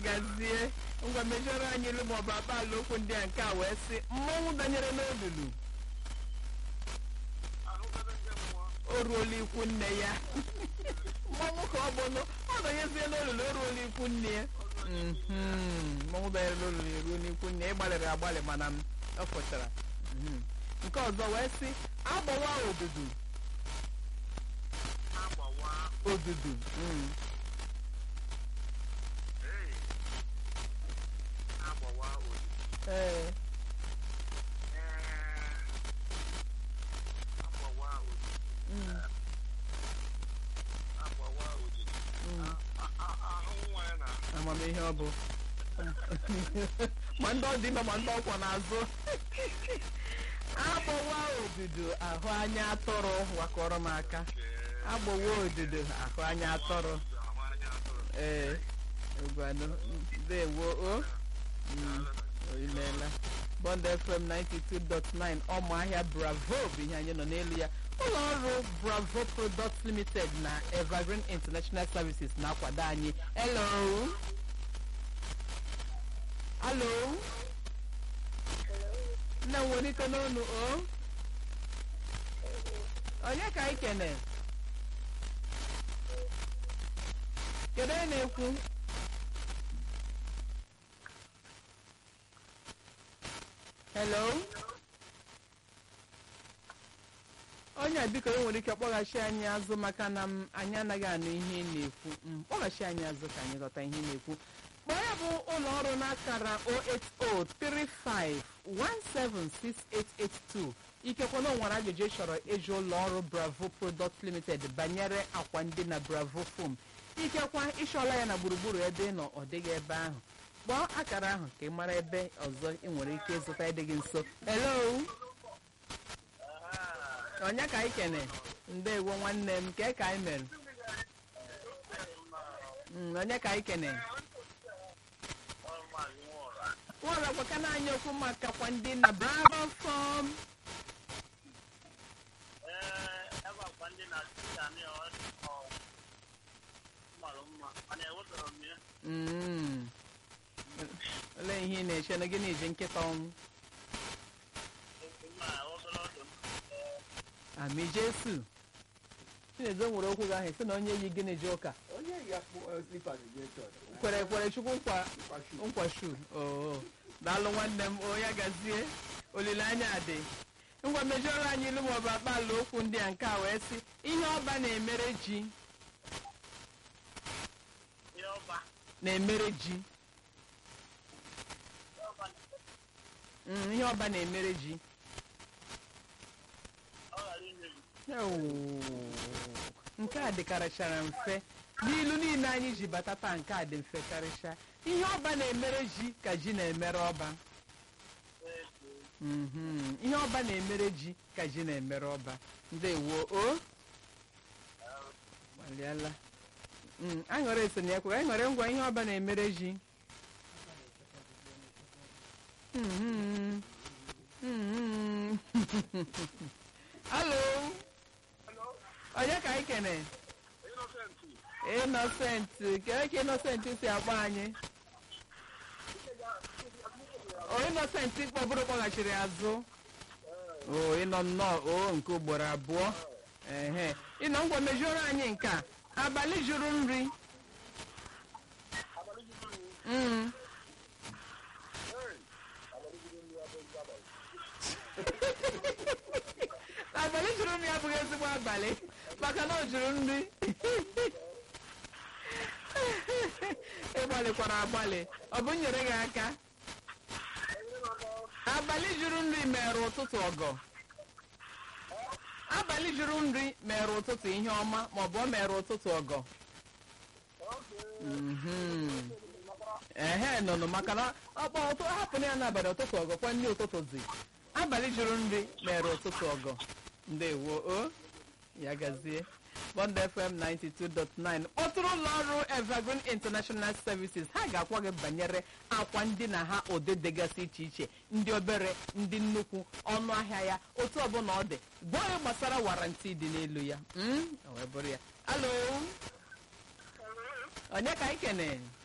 gazie ngwa mejọrọ anyị ilu maọbụ akpaala okwu ndị a nke a wee sị mmọnwụ danyere n'olulu o ruola ikwu nne ya mmọnwụ ka ọ bụnụ ọ danyezie n'olulu o ruola ikwu nne ya Mhm. mmọnwụ danyere n'olulu eruo n'ikwu nne ya ịgbalịrị agbalị mana m ọ fụchara Mhm. nke ọzọ wee sị agbawa odudu odudu Mm. ee Mm. Mm. amamihe ọ bụ ma ndị ọ dị ime ma ndị ọkwọ n'azụ agbawa odudu ahụ anya atụrụ wakọrọ m aka agbawa odudu ahụ anya atụrụ ee ngwanụ ndewo o Mm, o imeela bond fm 92.9 ọmụahịa bravo bụ ihe anyị nọ n'elu ya ụlọ ọrụ bravo products limited na evergreen international services na-akwado anyị hello hello nne m nwere ike n'onu o onye ka anyị kene kedu onye na-ekwu hello onye a biko e nwere ike kpọghachi anyị azụ maka na m anyị anaghị anụ ihe ị na-ekwu Mm, kpọghachi anyị azụ ka anyị ghọta ihe ị na-ekwu kpọọ ya bụ ụlọ ọrụ n'akara 08035176882 ikekwe na o nwere ajụjụ ị chọrọ ịjụ ụlọ ọrụ bravo product limited banyere akwa ndị na bravo foam ikekwa ịchọọla ya na gburugburu ebe ị nọ ọ dịghị ebe ahụ kpọọ akara ahụ ka ị mara ebe ọzọ ị nwere ike ịzụta ịdịghị nso hello onye ka anyị kene ndewo nwanne m ke ka anyị mere Mm, onye ka anyị kene nwere gwaka na anyị okwu maka kwa ndị na bravo fom Mm. olee ihe ị na-eche na gịnị ji nkịta ọnwụ ami jesu chinezo nwere okwu gị ahụ sị na onye yi gịnị ji ụka onye ya kpụ slippers je chọọchị kwere kwere chukwu nkwa Nkwa shoe. nkwa shu oo daalụ nwanne m onye gazie olileanya dị ngwa mejọrọ anyị ilu maọbụ akpaala okwu ndị a nke a wee sị ihe ọba na-emere ji na-emere ji Mm, ihe ọba na-emere ji Ewoo, nke a dịkarịchara mfe n'ilu niile anyị ji bata taa nke a dị mfe karịcha ihe ọba na-emere ji ka ji na-emere ọba Mhm, ihe ọba na-emere ji ka ji na-emere ọba ndewo o gbalịala Mm, aṅụrị esonye ekwe aṅụrị ngwa ihe ọba na-emere ji Mhm. Mhm. alo onye ka anyị kene innocent kee ka innocent si akpọ anyị o innocent kpọbụrụ kpọghachiri azụ o ịnọ nnọọ o nke ugboro abụọ ehe ịnọ ngwa mejuoro anyị nke a abalị juru nri Mm. abalị juru nri abụghị ezigbo abalị maka na o juru nri ịgbalịkwara agbalị ọ bụ nyere gị aka abalị juru nri mere ụtụtụ ọgọ abalị juru nri mere ụtụtụ ihe ọma ma ọ bụ o mere ụtụtụ ọgọ Mhm. ehe nụnụ maka na ọkpọ ụtụ hapụ ya n'abalị ụtụtụ ọgọ kwa ndị ụtụtụ zi abalị juru nri mere ụtụtụ ọgọ ndewo o ya gazie bond fm 92.9 kpọtụrụ ụlọ ọrụ evergreen international services ha ga-akwa gị banyere akwa ndị na ha ụdị dịgasị iche iche ndị obere ndị nnukwu ọnụ ahịa ya otu ọbụla ọ dị gwa ya gbasara warranty dị n'elu ya Mm, o wee bụrụ ya alo onye ka anyị kene